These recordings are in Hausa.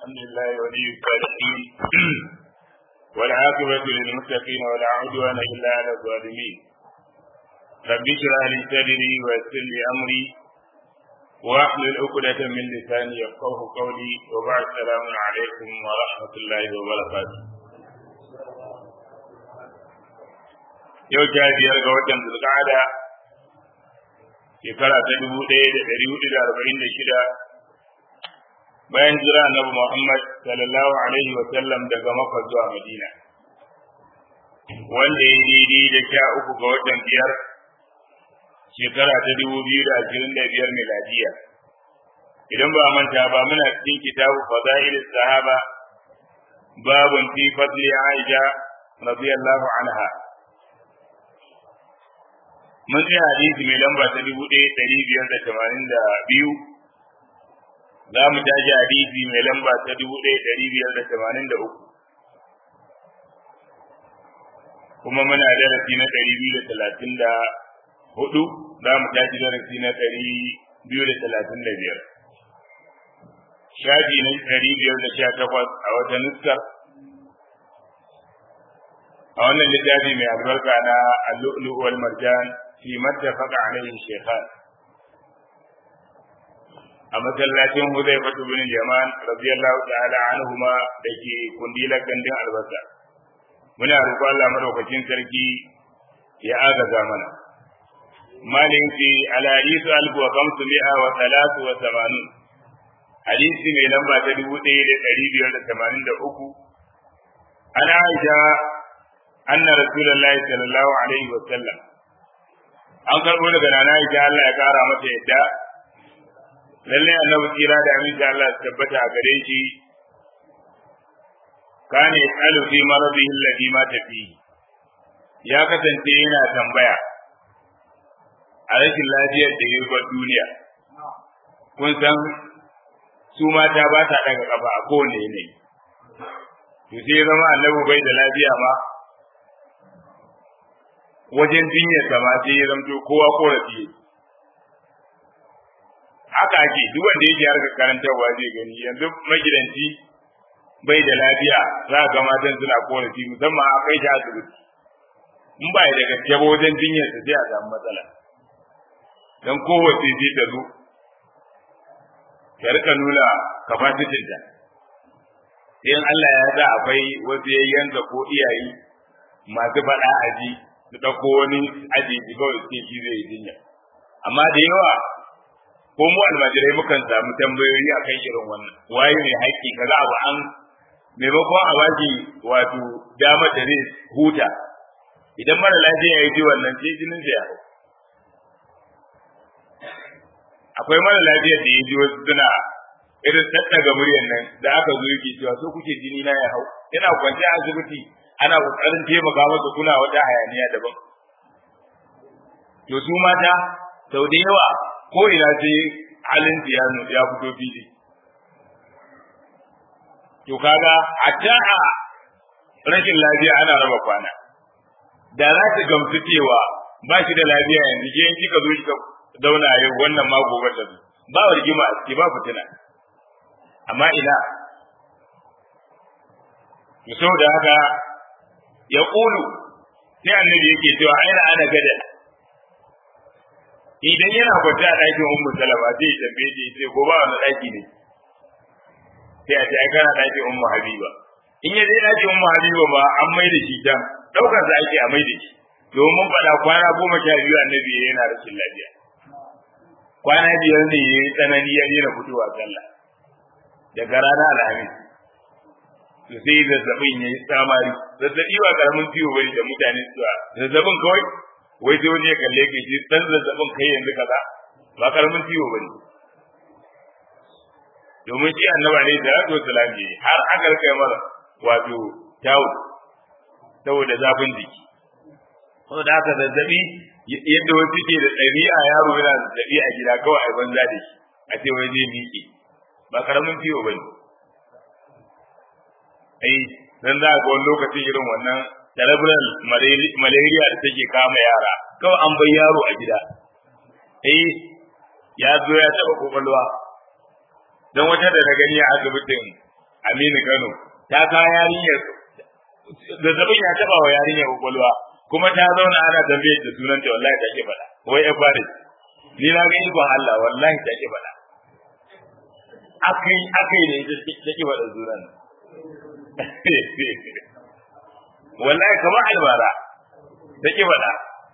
الحمد لله ولي الصالحين والعاقبة للمتقين ولا عدوان إلا على الظالمين رب اشرح لي صدري ويسر لي أمري واحلل عقدة من لساني يفقه قولي وبعد السلام عليكم ورحمة الله وبركاته yau ta biyar ga watan zulqa'ada shekara ta dubu ɗaya da ɗari hudu da arba'in da shida bayan jira annabi Muhammad sallallahu alaihi wa sallam daga Makka zuwa Madina wanda ya daidai da sha uku ga watan biyar shekara ta dubu biyu da ashirin da biyar miladiya idan ba manta ba muna cikin kitabu fadail sahaba babun fi fadli Aisha radiyallahu anha mun ji hadisi mai lamba ta dubu ɗaya ɗari biyar da tamanin da biyu za mu tashi hadisi mai lamba ta dubu ɗaya ɗari biyar da tamanin da uku kuma muna darasi na ɗari biyu da talatin da hudu za mu tashi darasi na ɗari biyu da talatin da biyar shafi na ɗari biyar da sha takwas a wata nuskar a wannan littafi mai albarka na al-lu'lu' wal marjan fi mattafaqa alayhi shaykhan a masallacin Hudayfa bin Jaman radiyallahu ta'ala anhuma dake kundilar gandun albasa muna roƙon Allah madaukakin sarki ya agaza mana malin fi ala hadisu alfu wa kamsu mi'a wa talatu wa tamanun hadisi mai lamba ta dubu ɗaya da ɗari biyar da tamanin da uku an aisha anna rasulullahi sallallahu alaihi wa sallam an karɓo daga nana aisha Allah ya ƙara mata yadda lalle annabi tsira da aminci Allah su tabbata a gare shi kane yasalu fi maradihi alladhi mata fihi ya kasance yana tambaya a rashin lafiyar da ya bar duniya kun san su mata ba sa daga kafa a kowane yanayi to sai zama annabi bai da lafiya ma wajen jinyar sama sai ya zamto kowa korafi haka ake duk wanda yake harkar karantarwa zai gani yanzu magidanci bai da lafiya za ga matan suna korafi musamman a kai shi asibiti in ba da gaske ba wajen jinyar sa sai a samu matsala dan kowace ce ta zo ta rika nuna capacity ta in Allah ya sa akwai wasu yayyanka ko iyaye masu faɗa aji su ɗauko wani aji kawai suke shi zai jinya amma da yawa ko mu almajirai mukan samu tambayoyi a kan irin wannan waye ne haƙƙi kaza abu an maimakon a baki wato damar da zai huta idan mara lafiya ya ji wannan sai jinin ya hau akwai mara lafiyar da ya ji wasu suna irin tattaga muryar nan da aka zo yake cewa so kuke jini na ya hau yana kwance a asibiti ana kokarin taimaka masa kuna wata hayaniya daban to su mata sau da yawa ko ina sai halin ya ya fito fili to kaga a ta a rashin lafiya ana raba kwana da za ta gamsu cewa ba shi da lafiya yanzu ke kika zo kika zauna yau wannan ma gobe da su ba rigima a ciki ba fitina amma ina to saboda haka ya ƙulu sai annabi yake cewa aina ana gada idan yana kwanta a ɗakin ummu salama zai tambaye shi sai ko ba wani ɗaki ne sai a ce ai kana ɗakin ummu habiba in ya je ɗakin ummu habiba ba an mai da shi can ɗaukar sa ake a mai da shi domin faɗa kwana goma sha biyu annabi yana rashin lafiya kwana biyar ne ya yi tsanani ya daina fitowa sallah daga ranar alhamis to sai zazzabin ya yi tsamari zazzabi ba karamin ciwo bane da mutane suwa zazzabin kawai wai sai wani ya kalle ka ji dan zazzabin kai yanzu kaza ba karamin ciwo bane domin shi annaba ne da rato salami har aka rika mara wato tawo saboda zafin jiki saboda haka zazzabi yadda wasu ke da ɗabi'a yaro yana da zazzabi a gida kawai a banza da shi a ce wai zai miƙe ba karamin ciwo bane ai dan za ga wani lokacin irin wannan cerebral malaria da take kama yara kawai an bai yaro a gida eh ya zo ya taba kokolwa don wata da na gani a asibitin Aminu Kano ta kawo yarinyar zazzabin ya taba wa yarinyar kwakwalwa kuma ta zauna ana tambayar da sunan ta wallahi ta ke faɗa wai ya fare ni na ga ikon Allah wallahi ta ke faɗa akai akai ne ita ta ke faɗa sunan wallahi kamar albara ta ke faɗa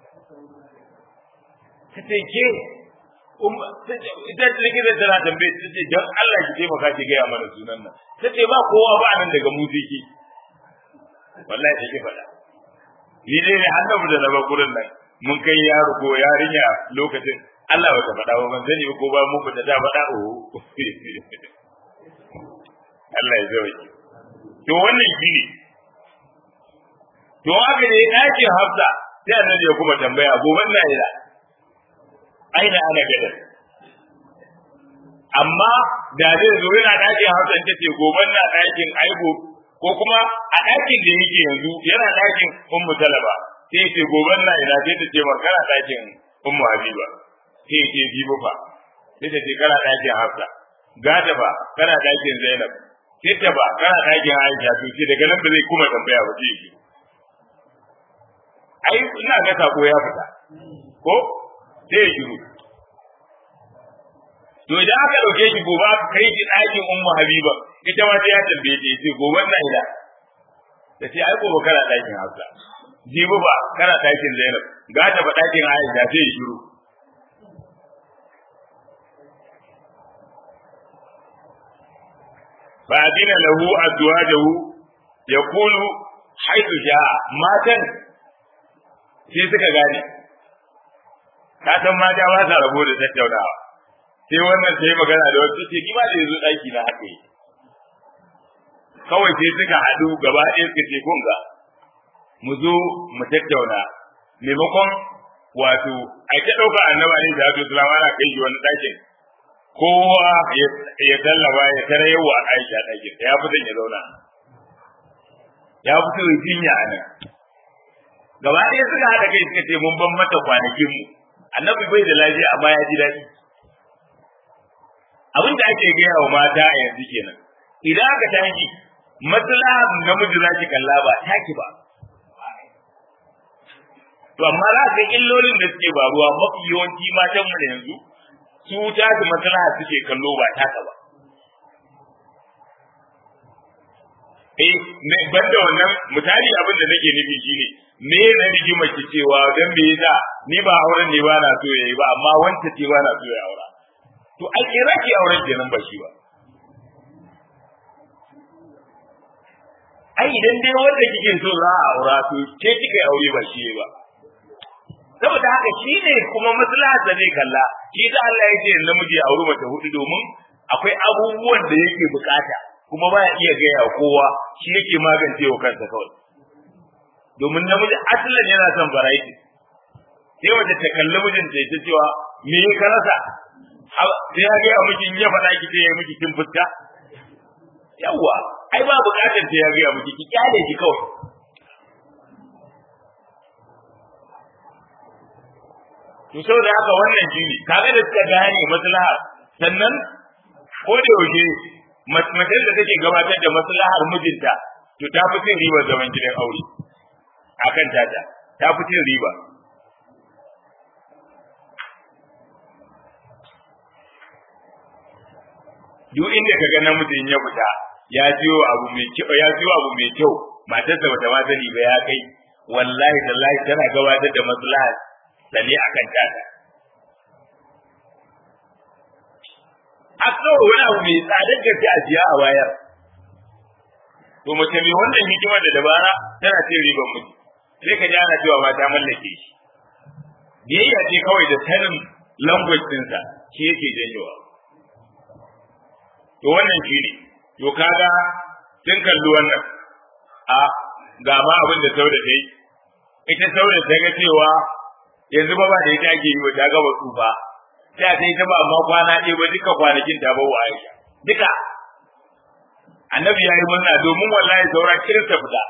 ta ce ke ita ce likita tana tambaye ta ce don Allah ki taimaka ki gaya mana sunan nan ta ce ba kowa ba nan daga musiki wallahi take faɗa ni dai ne annabi da raba gurin nan mun kai yaro ko yarinya lokacin Allah bata faɗa ba ban sani ko ba mu fita ta faɗa o Allah ya zauki to wannan shine to haka ne ɗakin Hafsa sai annabi ya kuma tambaya gobe na ila aina ana gadar amma da zai zo yana ɗakin Hafsa ta ce gobe na ɗakin aibo ko kuma a ɗakin da yake yanzu yana ɗakin ummu talaba sai ce gobe na ina sai ta ce mar kana ɗakin ummu habiba sai ce jibo fa sai ta ce kana ɗakin hafsa gata ba kana ɗakin zainab sai ta ba kana ɗakin aisha to sai daga nan ba zai kuma tambaya ba sai ai ina ga sako ya fita ko sai ya shiru to idan aka dauke shi gobe aka kai shi ɗakin ummu habiba ita ma sai ya tambaye ta yace gobe na ila ta ce ai gobe kana ɗakin hafsa jibi ba kana ɗakin zainab ga ta ba ɗakin aisha sai ya shiru fa adina lahu azwajahu yaqulu haythu jaa matan sai suka gane ka san mata ba sa rabo da tattaunawa sai wannan sai magana da wata ce ni ba da yanzu ɗaki na haka yi kawai sai suka haɗu gaba ɗaya suka ce kun ga mu zo mu tattauna maimakon wato a ta ɗauka annaba ne da hatu sulama na kai shi wani ɗakin kowa ya tallaba ya tara yawa a aisha ɗakin ya fi ya zauna ya fi son jinya a nan gaba ɗaya suka haɗa kai suka ce mun ban mata kwanakinmu annabi bai da lafiya amma ya ji daɗi abin da ake gaya wa mata a yanzu kenan idan aka tashi maslaha namiji za ki kalla ba taki ba to amma za ka illolin da suke faruwa mafi yawanci matan mu yanzu su ta da maslaha suke kallo ba taka ba eh me banda wannan misali abin da nake nufi shine me na rigima ki cewa dan me yasa ni ba auren ne ba na so yayi ba amma wanda ce ba na so ya aura to ai kira ki auren kenan ba shi ba ai idan dai wanda kike so za a aura to ke kika yi aure ba shi ba saboda haka shi ne kuma maslaha da zai kalla shi da Allah ya ce namiji ya auri mace hudu domin akwai abubuwan da yake bukata kuma ba ya iya gaya kowa shi yake magance wa kansa kawai domin namiji asalin yana son variety sai mace ta kalli mijinta ya cewa me ya ka rasa sai ya gaya miki in ya faɗa ki sai ya miki kin fuska yawwa ai ba bukatar ta ya gaya miki ki kyale ki kawai to saboda haka wannan jini kaga da suka gane maslaha sannan ko da yaushe mace da take gabatar da maslahar mijinta to ta fi cin ribar zaman gidan aure akan tata ta fi cin riba duk inda ka ga namijin ya fita ya jiyo abu mai kyau ya jiyo abu mai kyau matarsa bata ma sani ba ya kai wallahi tallahi tana gabatar da maslaha sane akan tata a kawai wani abu mai tsadar gaske a siya a wayar to mace mai wannan hikimar da dabara tana cin riban miji sai ka ji ana cewa ma ta mallake shi biyayya ce kawai da sanin language ɗinsa shi yake janyowa to wannan shi ne to kaga sun kalli wannan a ga ma abin da sauda ta yi ita sauda ta ga cewa yanzu ba ba da ita ake yi wa ta gaba tsufa sai ta yi ta ba amma kwana ɗaya ba duka kwanakin ta ba wa Aisha duka annabi ya yi murna domin wallahi saura kirista fita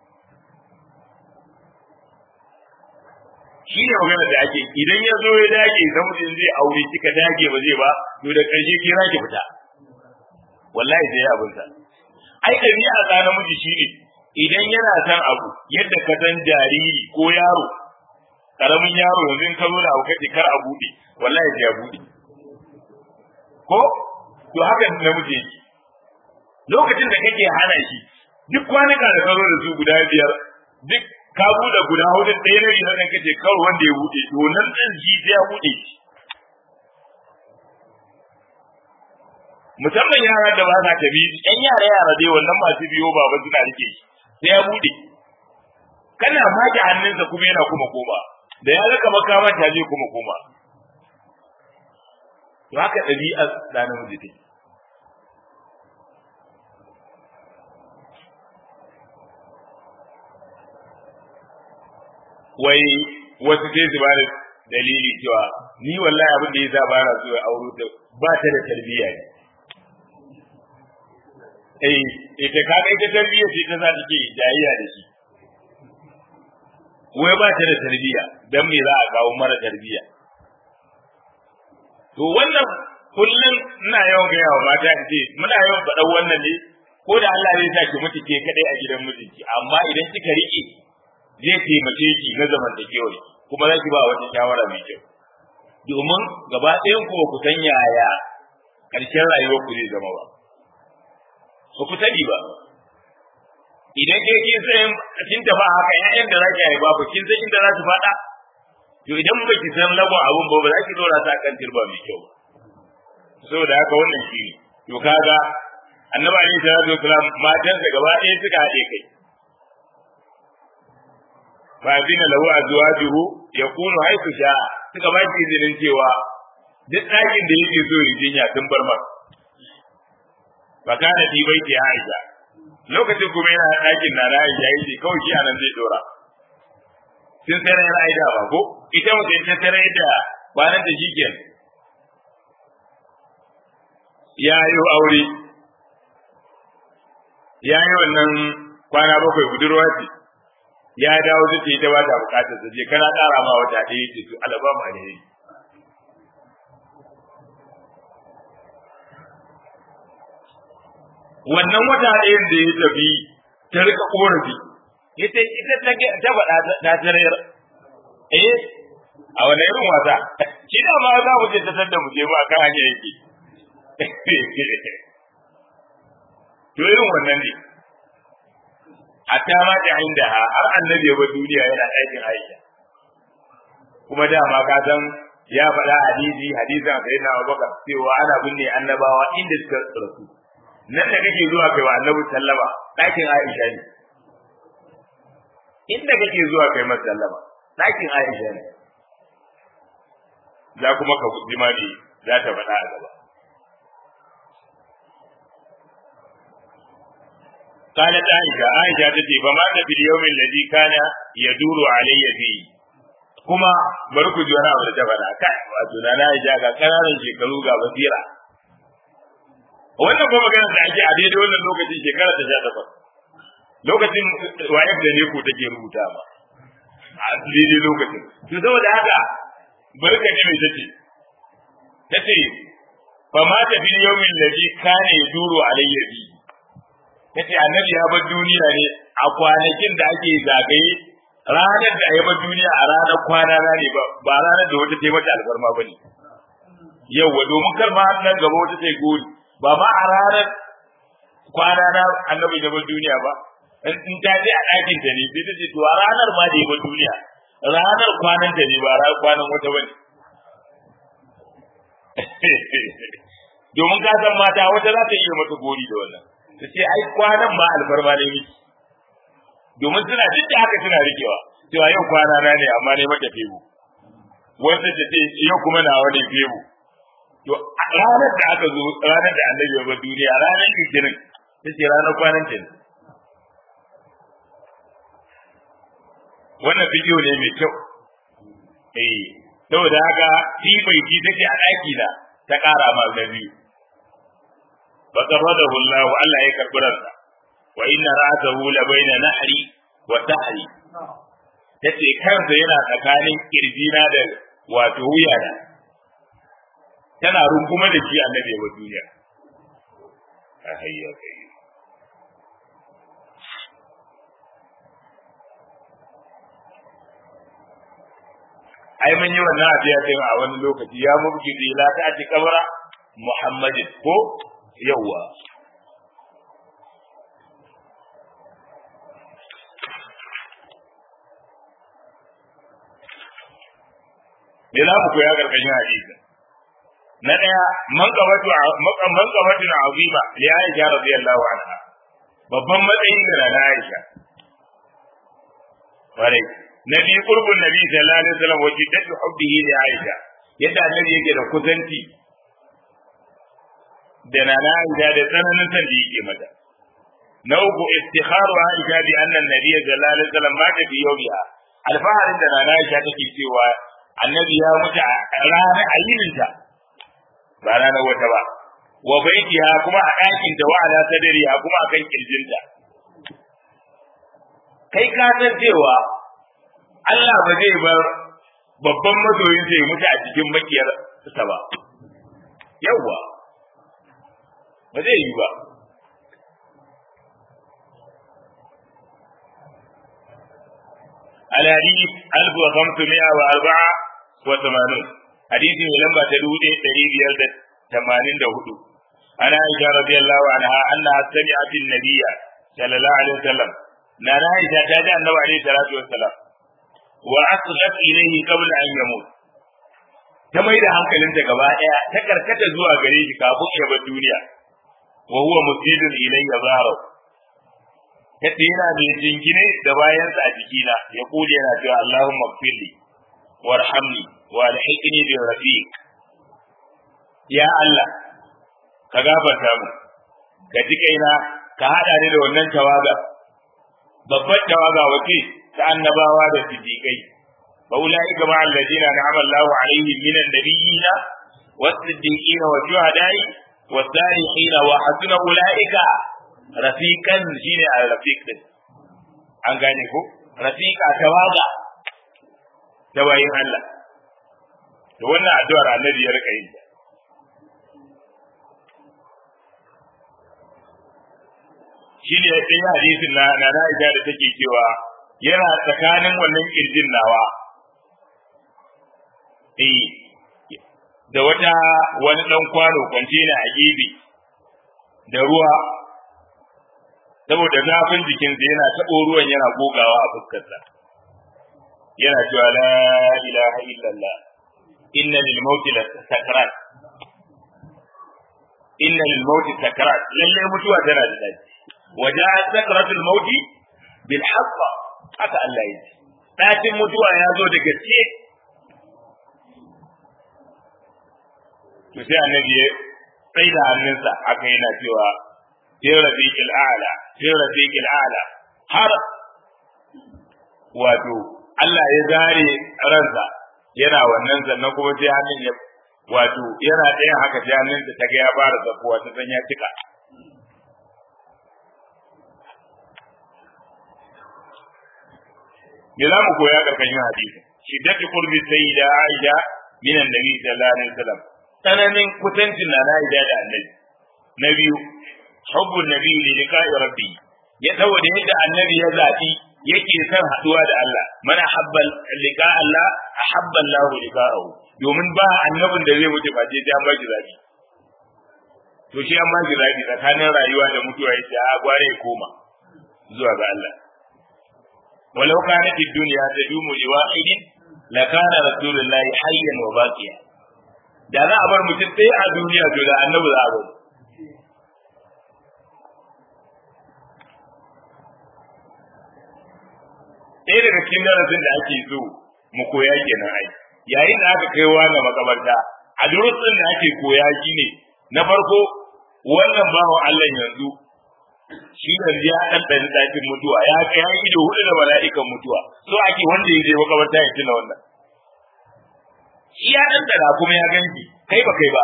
shi ne magana da ake idan ya zo ya dage idan mutum zai aure kika dage ba zai ba to da ƙarshe kira ki fita wallahi sai abin sa ai ɗabi'a ta namiji shine idan yana son abu yadda ka san jariri ko yaro karamin yaro yanzu in ka zo da abu kace kar a buɗe wallahi sai ya buɗe ko to haka namiji yake lokacin da kake hana shi duk kwanuka da ka zo da su guda biyar duk ka buɗe guda hudu ɗaya na riga kan kace kar wanda ya buɗe to nan ɗin shi sai ya buɗe shi musamman yara da ba sa tabi ɗan yara yara dai wannan masu biyo baba suna rike shi sai ya buɗe kana maki hannunsa kuma yana kuma koma da ya rika makama ta je kuma koma to haka ɗabi'ar da namiji take wai wasu sai su bada dalili cewa ni wallahi abin da ya sa bana so ya auro ta ba ta da tarbiyya ne eh ita kaga ita tarbiyya ce ta za ta ke jayayya da shi wai ba ta da tarbiyya dan me za a kawo mara tarbiyya to wannan kullum ina yawan gaya wa mata in ce muna yawan faɗan wannan ne ko da Allah zai sa ki mutu ke kadai a gidan mijinki amma idan kika riƙe zai taimake ki na zamantakewar kuma za ki ba wata shawara mai kyau domin gaba ɗayan ku ba ku san yaya ƙarshen rayuwar ku zai zama ba ba ku sani ba idan ke kin san kin tafi haka ƴaƴan da zaki haifa ba kin san inda za su faɗa to idan ba ki san lagon abun ba ba za ki dora ta kan turba mai kyau saboda haka wannan shi ne to kaga annabi alaihi salatu wasalam matan da gaba ɗaya suka haɗe kai fa zina lahu azwajuhu yakunu haythu sha'a suka ba shi izinin cewa duk ɗakin da yake so ya jinya sun bar masa fa kana fi baiti Aisha lokacin kuma yana ɗakin na Aisha yace kawai shi anan zai dora sun tsere yana aida ba ko ita mutum ta tsere da ba nan da shikenan ya yi aure ya yi wannan kwana bakwai budurwa ce ya dawo zai ce ita ba ta bukatar sa je kana ƙara ma wata ɗaya ce to alaba ma ne wannan wata ɗayan da ya tafi ta rika korafi ita ita ta ta faɗa ta tarayar eh a wani irin wasa shi da ma za mu je ta sanda mu je mu akan hanya yake to irin wannan ne hatta ma ta inda ha har annabi ya bar duniya yana aikin Aisha kuma dama ka san ya faɗa hadisi hadisin sai na Abubakar cewa ana binne annabawa inda suka rasu nan da kake zuwa kai wa annabi sallama ɗakin Aisha ne inda kake zuwa kai masa sallama ɗakin Aisha ne za kuma ka jima ne za ta faɗa a gaba قالت عائشة عائشة تتي فمات في اليوم الذي كان يدور علي فيه kuma bari ku ji wani abu da ta faɗa kai wato na na ja ga ƙananan shekaru ga basira wannan kuma magana da ake a daidai wannan lokacin shekara ta sha takwas lokacin wayar da ne ko take rubuta ma a daidai lokacin to saboda haka bari ka ji mai tace tace fa ma ta fil yawmin ladhi kana yaduru alayya bi tace annabi ya bar duniya ne a kwanakin da ake zagaye ranar da ya bar duniya a ranar kwana na ne ba ba ranar da wata taimata alfarma ba ne yauwa domin kar ma nan gaba wata ta gori ba ma a ranar kwana na annabi ya bar duniya ba in ta je a ɗakin ta ne sai ta ce to a ranar ma da ya bar duniya ranar kwanan ta ne ba ranar kwanan wata ba ne domin ka san mata wata za ta iya mata gori da wannan ta ce ai kwanan ma alfarma ne miki domin suna duk da haka suna rikewa cewa yau kwana na ne amma ne mata febu wanda ta ce yau kuma na wani febu to ranar da aka zo ranar da annabi ya bar duniya ranar litinin ta ce ranar kwanan ta ne wannan bidiyo ne mai kyau eh saboda haka shi bai ji take a ɗaki na ta ƙara ma na biyu fa qarradahu Allah Allah ya karbi ransa wa inna ra'sahu la baina nahri wa tahri yace kansa yana tsakanin kirjina da wato wuya da tana runguma da shi annabi wa duniya a hayya kai ai mun yi wannan abiya din a wani lokaci ya mubki la ta ati kabara muhammadin ko yawa me za mu koya karkashin hadisi na daya man qabatu man qabatu azima li aisha radiyallahu anha babban matsayi ga na aisha kwarai na biyu qurbun nabi sallallahu alaihi wasallam wa jiddatu hubbihi li aisha yadda annabi yake da kusanci da na aisha da tsananin san da yake mata na uku istikharu aisha bi anna an-nabiy sallallahu alaihi wasallam mata fi yawmiha alfaharin da na aisha take cewa annabi ya mutu a ranar ayininta ba ranar wata ba wa baitiha kuma a ɗakin ta wa ala sadriha kuma a kan kirjinta kai ka san cewa Allah ba zai bar babban masoyin sai mutu a cikin makiyar sa ba yawwa ba zai yi ba الحديث 1504 وثمانون حديث من لما تدود تريد يلد ثمانين دهدو أنا عائشة رضي الله عنها أنها سمعت النبي صلى الله عليه وسلم نانا عائشة تاجع النبي عليه الصلاة والسلام وأصغت إليه قبل أن يموت ta mai da hankalinta gaba ɗaya ta karkata zuwa gare shi kafin ya bar duniya wa huwa musjidun ilayya zahra yace yana da jingine da bayansa a jikina ya kule yana cewa Allahumma gfirli warhamni wa alhiqni bi rafiq ya Allah ka gafarta mu ka ji kaina ka hada ni da wannan tawaga babbar tawaga wace ta annabawa da siddiqai fa ulaika ma alladina na'ama Allahu alaihim minan nabiyina was-siddiqina wa shuhada'i was-salihin wa hasuna ulaika rafiqan shine al-rafiq din an gane ko rafiqa tawaga da bayin Allah to wannan addu'ar annabi ya rika yi shi ne ɗaya hadisin na na Aisha da take cewa yana tsakanin wannan kirjin nawa eh da wata wani dan kwano kwantena a gefe da ruwa saboda zafin jikinsa yana taɓo ruwan yana gogawa a fuskarsa yana cewa la ilaha illallah inna lil mauti la sakarat inna lil mauti sakarat lalle mutuwa tana da dace وجاءت سكرة الموت بالحق haka Allah ya ce ɗakin mutuwa ya zo da gaske to sai annabi ya tsai da hannunsa haka yana cewa sai rafiqil a'la sai rafiqil a'la har wato Allah ya zare ransa yana wannan sannan kuma sai hannun ya wato yana ɗayan haka sai hannunsa ta ga ya fara zafuwa ta san ya cika me za mu koya karkashin hadisi shiddatu qurbi sayyida aisha min annabi sallallahu alaihi wasallam tsananin kusancin na aisha da annabi na biyu hubbun nabi li liqa'i rabbi ya saboda yadda annabi ya zabi yake son haduwa da Allah mana habbal liqa Allah ahabba Allah liqa'ahu domin ba annabin da zai wuce ba sai an ba shi zabi to shi an ba shi zabi tsakanin rayuwa da mutuwa yace a gware koma zuwa ga Allah ولو كانت الدنيا تدوم لواحد لكان رسول الله حيا وباقيا da za a bar mutum sai a duniya to da annabi za a bar ɗaya daga cikin darasin da ake so mu koya kenan ai yayin da aka kai wani makabarta a durusin da ake koya shine na farko wannan bawan Allah yanzu shi yanzu ya dan dan dakin mutuwa ya kai ya ido hudu da mala'ikan mutuwa so ake wanda ya je makabarta ya tuna wannan shi ya dan dana kuma ya ganki kai ba kai ba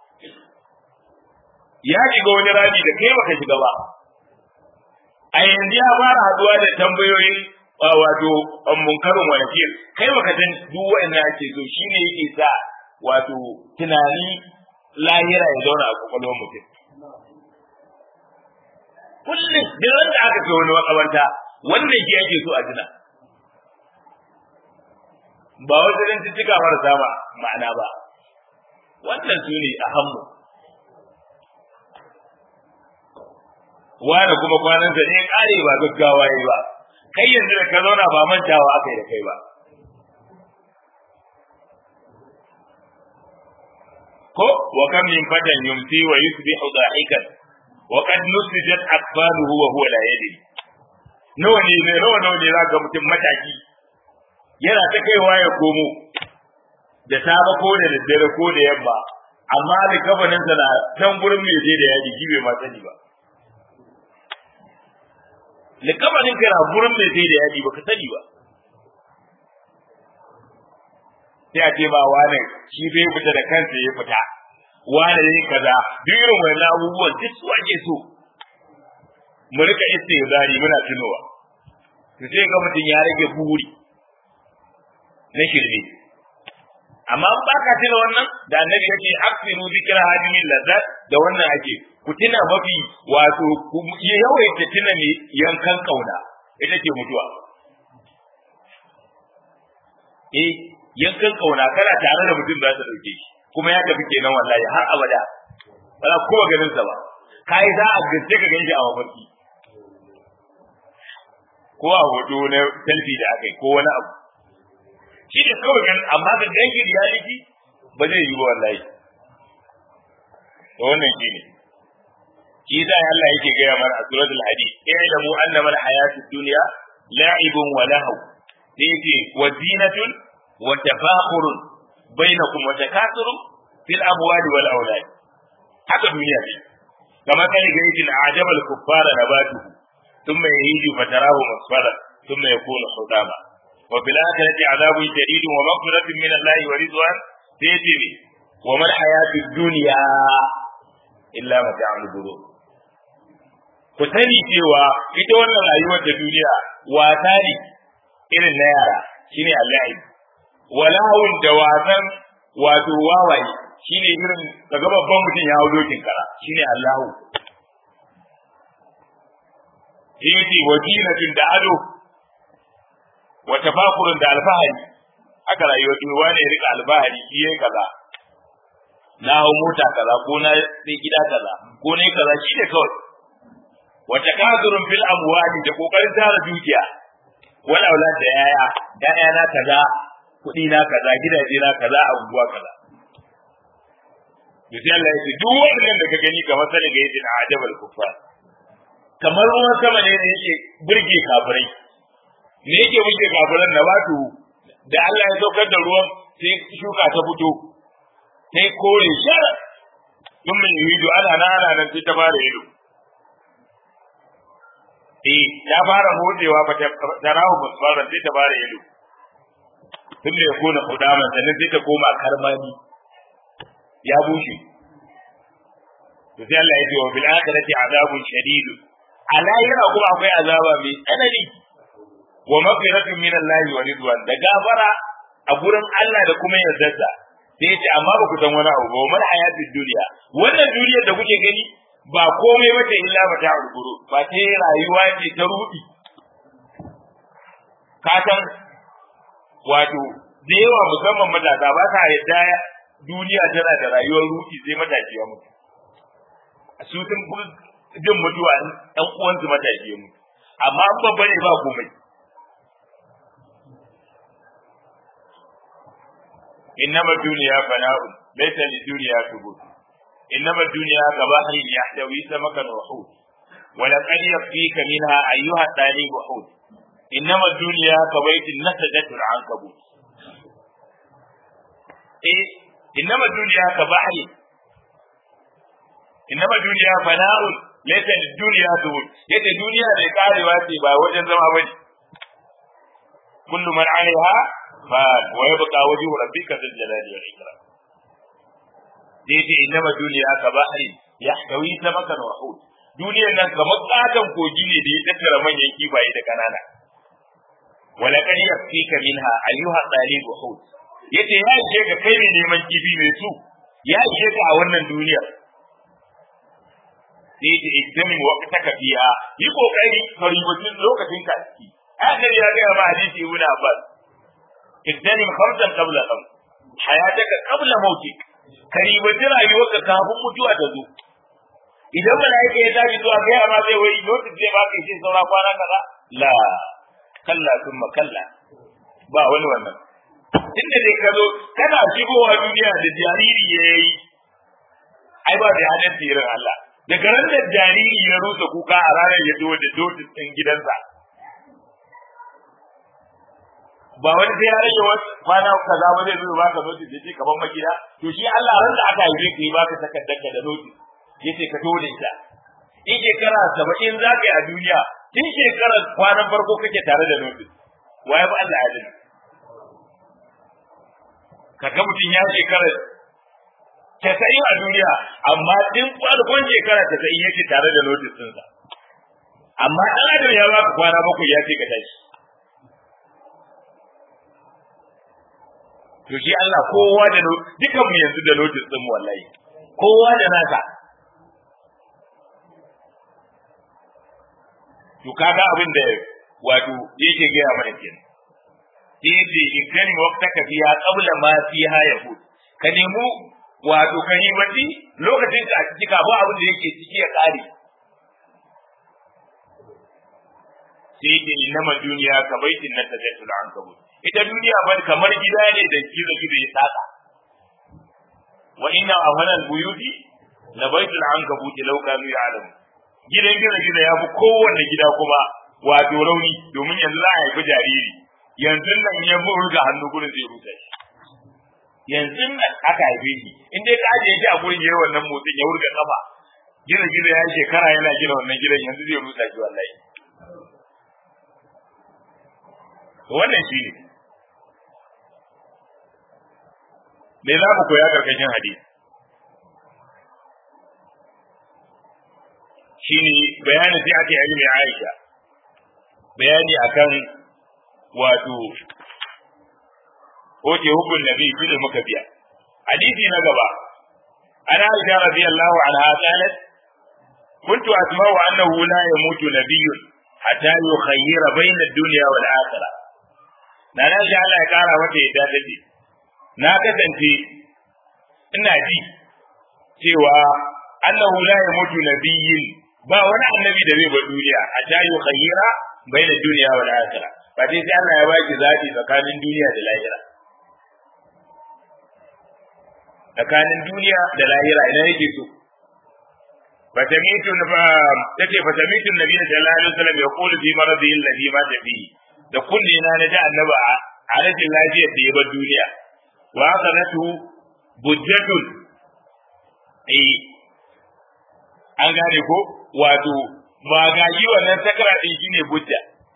ya shiga wani rami da kai baka shiga ba a yanzu ya fara haduwa da tambayoyin wato munkarin wa nakir kai baka san duk wanda ake so shine yake sa wato tunani lahira ya zauna a kwakwalwar mutum kullum duk wanda aka kai wani makabarta wannan shi yake so a tuna ba wasu dan cika marasa ba ma'ana ba wannan su ne a hammu wani kuma kwanansa ne kare ba gaggawa yi ba kai yanzu da ka zauna ba mantawa aka yi da kai ba ko wa kam min fatan yumsi wa yusbihu dahikan wa qad nusijat akbaluhu wa huwa la yadri nawa ne ne nawa nawa ne za ga mutum mataki yana ta kaiwa ya komo da safe ko da daddare ko da yamma amma da kafanin sa na can gurin mai je da yaji shi bai ma sani ba da kafanin ka na gurin mai je da yaji baka sani ba sai a ce ba wane shi bai fita da kansa ya fita wane ne kaza duk irin wannan abubuwan duk su ake so mu rika istizari muna tunowa to sai ga mutum ya rage buri na shirme amma ba ka tuna wannan da annabi yake aksiru zikra hadimin lazzat da wannan ake ku tuna mafi wato ku yawaita tuna ne yankan kauna ita ce mutuwa eh yankan kauna kana tare da mutum za ta dauke shi kuma ya tafi kenan wallahi har abada ba za kowa ganin sa ba kai za a gaske ka ganshi a mafarki ko a hoto na selfie da aka yi ko wani abu shi ne kawai ganin amma ga ganshi reality ba zai yi ba wallahi to wannan shi ne shi yasa Allah yake gaya mana a suratul hadid i'lamu annama al-hayatud dunya la'ibun wa lahu sai yake wa zinatun وتفاخر بينكم وتكاثر في الأموال والأولاد haka duniya ce kamar kai ga yake ajabal kuffara nabatu thumma yahiju fatarahu masfara thumma yakunu hudama wa bil akhirati adabun shadid wa maghfiratun min Allah wa ridwan sayyibi wa mal hayatud dunya illa mata'ul ghurur ku sani cewa ita wannan rayuwar da duniya wata ne irin na yara shine Allah walahun da wasan wato wawaye shine irin daga babban mutum ya hau dokin kara shine Allahu yake wajinatin da ado wa tafakurun da alfahari aka rayuwa duniya wani ya rika alfahari shi yayi kaza na hau mota kaza ko na sai gida kaza ko ne kaza shi ne kawai wa takazurun fil amwali da kokarin tara dukiya wal aulad da yaya yaya na kaza kuɗi na kaza gidaje na kaza abubuwa kaza to sai Allah ya ce duk wannan da ka gani kamar sani ga yadda na ajabal kuffar kamar ruwan sama ne da yake burge kafirai me yake burge kafiran na wato da Allah ya saukar da ruwan sai shuka ta fito sai kore shar dun min yuhidu ana na ana nan sai ta fara ido eh ta fara motsewa ba ta rawo musbaran sai ta fara ido tun da ya kona kudaman sannan sai ta koma karmani ya bushe to sai Allah ya ce wa bil akhirati azabun shadid ala yana kuma akwai azaba mai tsanani wa maghfiratun min Allah wa ridwan da gafara a gurin Allah da kuma yardarsa sai ya ce amma ba ku san wani abu ba mal hayatid duniya wannan duniyar da kuke gani ba komai bace illa ba ta urguru ba ta rayuwa ce ta rudi ka san wato da yawa musamman matasa ba sa yadda duniya tana da rayuwar ruki sai matashi ya mutu su sun fi jin mutuwa ɗan uwansu matashi ya mutu amma an babba ne ba komai innama duniya fana'un laysa li duniya tubut innama duniya ka bahrin yahtawi samakan wa hut ولقد يكفيك منها أيها الطالب حوت إنما الدنيا كبيت نسجت العنكبوت إيه إنما الدنيا كبحر إنما الدنيا فناء ليس الدنيا دول يت الدنيا da karewa ce ba wajen zama bane kullu man alaiha fa wa yabqa wajhu rabbika dhul jalali wal ikram dai innama duniya ka bahri yahtawi samakan wa hut duniyar nan kamar katon kogi ne da ya tattara manyan kifaye da kanana wala kad yakfika minha ayyuha talib hud yace ya ishe ka kai ne neman kifi mai su ya ishe ka a wannan duniyar sai ta iktami waqtaka fiha yi kokari ka ribaci lokacin ka ciki annabi ya ga ma hadisi ibn abbas iktanim khamsan qabla khams hayataka qabla mautik karibaci rayuwarka kafin mutuwa ta zo idan mala'ika ya tashi zuwa ga ma zai wai notice zai baka shi saura kwana kaza la kalla thumma kalla ba wani wannan tunda dai ka zo kana shigowa duniya da jariri ya yi ai ba da hadin tsirin Allah daga ran da jariri ya rusa kuka a ranar ya zo da dotis din gidansa ba wani sai ya rage wasu kwana kaza ba zai zo baka notis da ce kaman magida to shi Allah ran da aka haife ka yi baka takardar ka da notis yace ka to da ita in shekara saba'in za ka yi a duniya tun shekarar kwanan farko kake tare da notis waye ba Allah ya kaga mutum ya shekara casa'in a duniya amma tun farkon shekara casa'in yake tare da notis ɗinsa amma ɗan adam ya baka kwana bakwai ya ce ka tashi to shi Allah kowa da dukan mu yanzu da notis ɗin wallahi kowa da nasa to kaga abin da wato yake gaya mana kenan sai yace in kani waqtaka fiha qabla ma fiha yahud ka nemi wato ka yi wati lokacin ka a ciki ka ba abin da yake ciki ya kare sai yace innamal duniya ka baitin nan tajatul ankabut ita duniya ban kamar gida ne da gizo gizo ya saka wa inna awhalal buyuti la baitul ankabut law kanu ya'lamun gidan gizo gizo ya fi kowanne gida kuma wato rauni domin yanzu za a haifi jariri yanzu nan ya ga hannu gurin zai rusa shi yanzu nan aka haife shi in dai ka ajiye shi a gurin yayin wannan motsin ya wurga kafa gina gina ya shekara yana gina wannan gidan yanzu zai rusa shi wallahi wannan shi ne me za mu koya karkashin hadisi shine bayani sai aka yi ilmi Aisha bayani akan wato oke hukun nabi shi da muka biya hadisi na gaba ana Aisha radiyallahu anha qalat كنت أسمع أنه لا يموت نبي حتى يخير بين الدنيا والآخرة na na shi Allah ya kara mata yadda take na kasance ina ji cewa annahu la yamutu nabiyyin ba wani annabi da zai bar duniya a ta yi khayyira bai da duniya wa lahira ba dai sai Allah ya baki zaɓi tsakanin duniya da lahira tsakanin duniya da lahira ina yake so fatamitu na tace fatamitu nabi sallallahu alaihi wasallam ya qulu fi maradihi alladhi mata fihi da kunne na naji annabi a rashin lafiyar da ya bar duniya wa akanatu bujjatun eh an gane ko wato magaji wannan sakara din shine bujja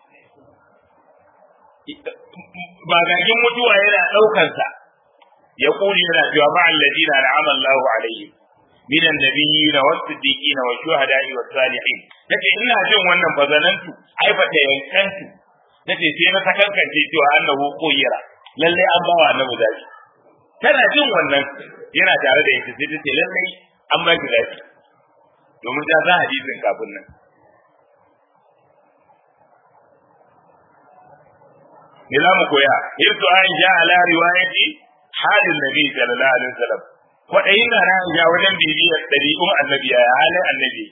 magagin mutuwa yana daukar sa ya kuli yana cewa ma alladina na'ama Allahu alaihim min annabiyina was-siddiqina wash-shuhada'i was-salihin tace ina jin wannan bazanantu ai fa ta yankantu tace sai na sakankance cewa annahu koyira lalle an bawa annabi zabi tana jin wannan yana tare da ita sai tace lalle an ba ki zabi domin ta za hadisin kafin nan me za mu koya hirtu aisha ala riwayati halin nabi sallallahu alaihi wasallam kwaɗayin na aisha wajen bibiyar ɗari'un annabi a halin annabi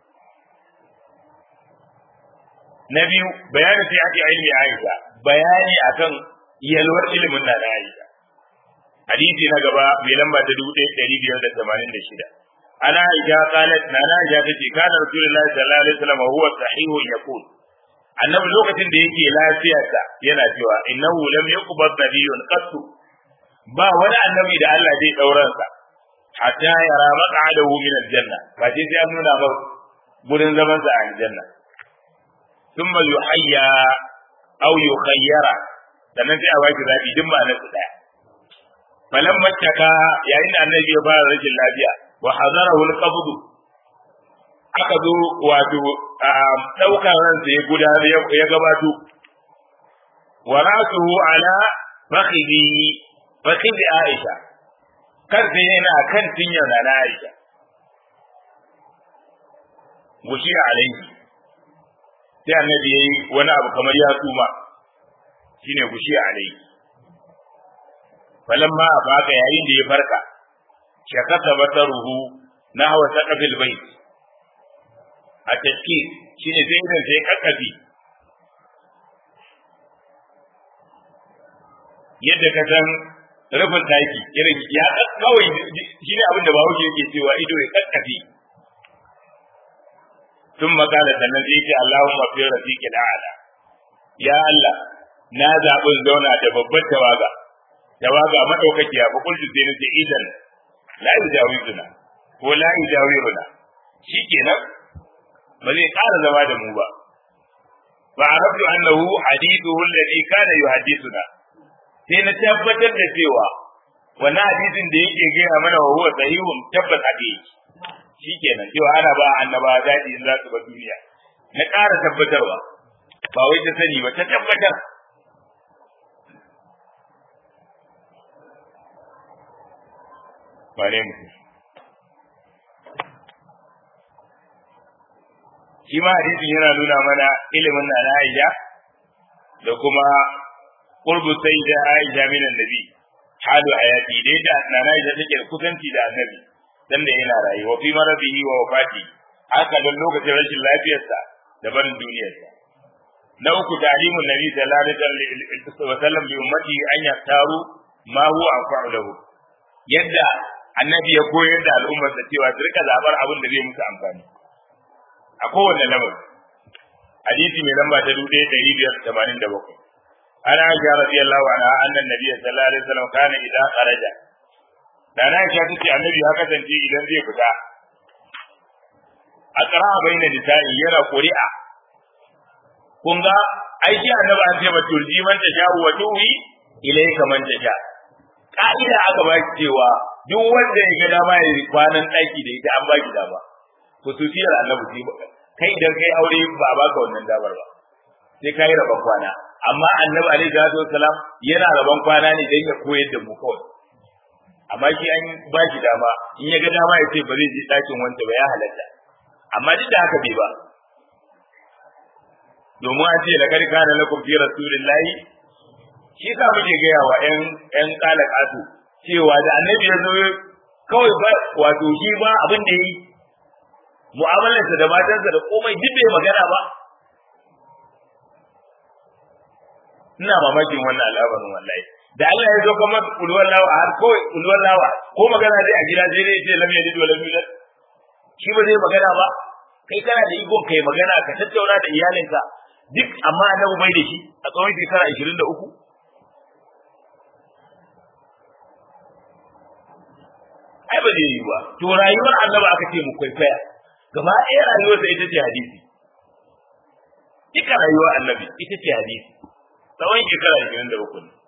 na biyu bayanin sai ake ilmi aisha bayani akan yalwar ilimin na aisha hadisi na gaba mai lamba ta dubu ɗaya ɗari biyar da tamanin da shida ana aisha qalat na aisha tace kana rasulullahi sallallahu alaihi wasallam huwa sahihun yaqul annabi lokacin da yake lafiyarsa yana cewa innahu lam yuqbad nabiyyun qattu ba wani annabi da Allah zai dauransa hatta yara maq'adahu min aljanna ba sai sai an nuna ba gurin zaman sa a aljanna thumma yuhayya aw yukhayyara sannan sai a baki zabi din ba na daya falan mattaka yayin da annabi ya fara rashin lafiya wa hadarahu alqabd aka zo wato daukar ransa ya gudanar ya gabato wa rasuhu ala fakhidi fakhidi aisha kansa yana kan tinyar na na aisha gushi alaihi sai annabi yayi wani abu kamar ya tsuma shine gushi alaihi falamma afaka yayin da ya farka shakata basaruhu nahwa saqafil bait a taski shine sai idan sai kakkafi yadda ka san rufin taki irin ya kawai shine abin da bawo yake cewa ido ya kakkafi sun makala sannan sai ce Allahumma fi rafiqil a'la ya Allah na zaɓin zauna da babbar tawaga tawaga madaukakiya ba kullu sai nace idan la yujawizuna ko la yujawiruna shikenan ba zai ƙara zama da mu ba fa arabtu annahu hadithuhu alladhi kana yuhaddithuna sai na tabbatar da cewa wannan hadisin da yake gaya mana wa huwa sahihun tabbas haka yake shikenan cewa ana ba annaba daɗi in za su ba duniya na ƙara tabbatarwa ba wai ta sani ba ta tabbatar ba ne mutum shi ma hadisin yana nuna mana ilimin na Aisha da kuma qurbu sayyida Aisha min annabi halu hayati dai da nana Aisha take kusanci da annabi dan da yana rayuwa fi maradihi wa wafati haka dan lokacin rashin lafiyarsa da barin duniyarsa na uku ta'limun nabi sallallahu alaihi wa sallam bi ummati an yaktaru ma huwa anfa'u lahu yadda annabi ya koyar da al'ummar da cewa su rika zabar abin da zai musu amfani a kowane lamar hadisi mai lamba ta dubu ɗaya ɗari biyar tamanin da bakwai ana aisha radiyallahu anha annan nabiyyi sallallahu alaihi wasallam kana idan kharaja da na aisha tace annabi ya kasance idan zai fita a tsara baina nisa'i yana ƙuri'a kun ga aiki annabi an ce ba turji man ta sha wa tuhi ilayka man ta sha ka'ida aka ba cewa duk wanda ya ga dama ya kwanan ɗaki da ita an ba ki dama khususiyar annabi ce ba kai idan kai aure ba a baka wannan damar ba sai kai rabon kwana amma annabi alaihi salatu wasalam yana rabon kwana ne dan ya koyar da mu kawai amma shi an ba shi dama in ya ga dama ya ce ba zai je ɗakin wanda ba ya halatta amma duk da haka bai ba domin an ce laqad kana lakum fi rasulillahi shi sa muke gaya wa ƴan ƴan kalakatu cewa da annabi ya zo kawai ba wato shi ba abin da yi mu'amalarsa da matansa da komai duk bai magana ba ina mamakin wannan al'amarin wallahi da Allah ya zo kuma kulwar lawa har kawai kulwar lawa ko magana dai a gida sai dai ce lam yalid wa lam yulad shi ba zai magana ba kai kana da iko kai magana ka tattauna da iyalinka duk amma annabi bai da shi a tsawon shekara 23 ai ba zai yi ba to rayuwar annabi aka ce mu kwaikwaya gaba ɗaya rayuwarsa ita ce hadisi duka rayuwar annabi ita ce hadisi tsawon shekara ashirin da uku ne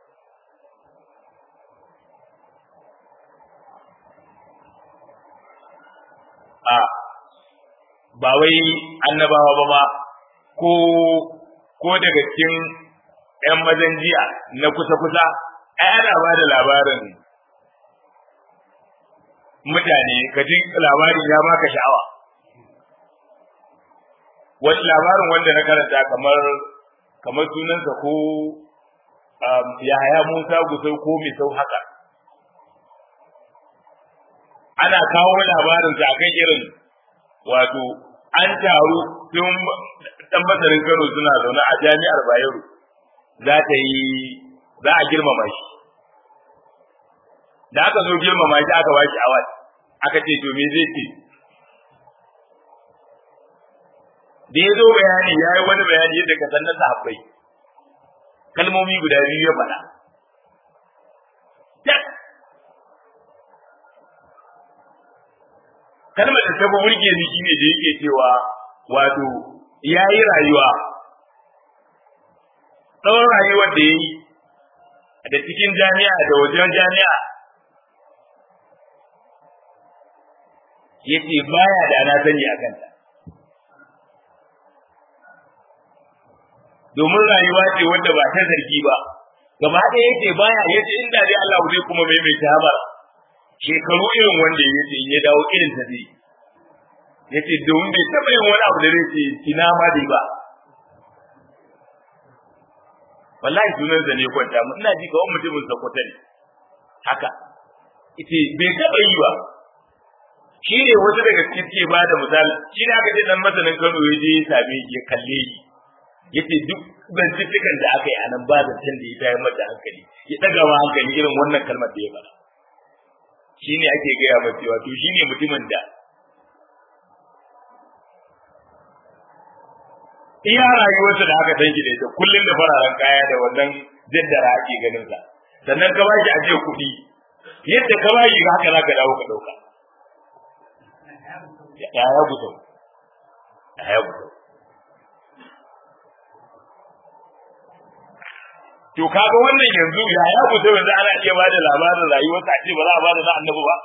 a ba wai annabawa ba ma ko ko daga cikin 'yan mazan jiya na kusa-kusa ai ana ba da labarin mutane ka ji labarin ya baka sha'awa wani labarin wanda na karanta kamar kamar sunansa ko yahaya musa gusau ko mai sau haka ana kawo labarinsa a kan irin wato an taru tun dan masarin kano suna zaune a jami'ar bayero za ta yi za a girmama shi da aka zo girmama shi aka ba shi awad aka ce to me zai ce da ya zo bayani ya yi wani bayani yadda ka san na sahabbai kalmomi guda biyu ya faɗa kalmar da ta fi burge ni shine da yake cewa wato ya yi rayuwa tsawon rayuwar da ya yi da cikin jami'a da wajen jami'a yace baya da na sani a kanta domin rayuwa ce wanda ba ta zargi ba gaba ɗaya yace baya yace inda dai Allah zai kuma maimaita ba shekaru irin wanda yace in ya dawo irin ta zai yace domin bai taɓa yin wani abu da zai ce ina ma dai ba wallahi sunan sa ne kwanta mu ina ji kawai mutumin sakwata ne haka ita bai taɓa yi ba shi ne wasu daga cikin ke ba da misali shi ne aka ce dan masanin Kano ya je ya same ya kalle shi yace duk binciken da aka yi a nan ba zancen da ya tayar mata hankali ya ɗaga ma hankali irin wannan kalmar da ya faɗa shi ne ake gaya masa cewa to shi ne mutumin da iya rayuwarsa da aka san shi da ita kullum da fararen kaya da wannan jaddara ake ganin sa sannan ka bashi aje kuɗi yadda ka bashi haka za ka dawo ka ɗauka ya ya gudu ya ya gudu to kaga wannan yanzu ya ya gudu yanzu ana iya ba da labarin rayuwarsa a ce ba za a ba da na annabi ba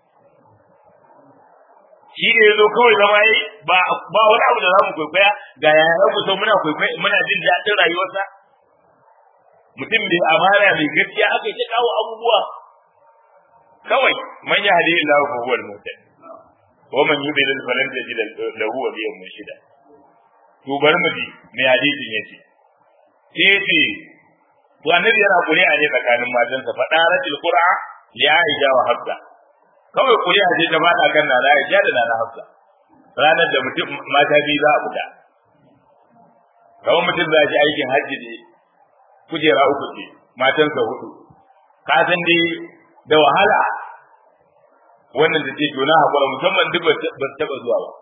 shi ne yazo kawai zama yi ba ba wani abu da zamu kwaikwaya ga yayan mu so muna kwaikwaya muna jin daɗin rayuwarsa mutum mai amana mai gaskiya aka yi kawo abubuwa kawai man ya hadi Allah fa huwa al-muhtadi wa man yudlil falan tajid lahu waliyan murshida to bari mu ji me hadisin yace sai yace to annabi yana kuri'a ne tsakanin matansa fa daratil qur'a li aisha wa hafsa kawai kuri'a ce ta bada kan nana aisha da nana hafsa ranar da mutum mata biyu za a fita kawai mutum za ji aikin hajji ne kujera uku ce matansa hudu ka san dai da wahala wannan da ce juna hakura musamman duk ba su taɓa zuwa ba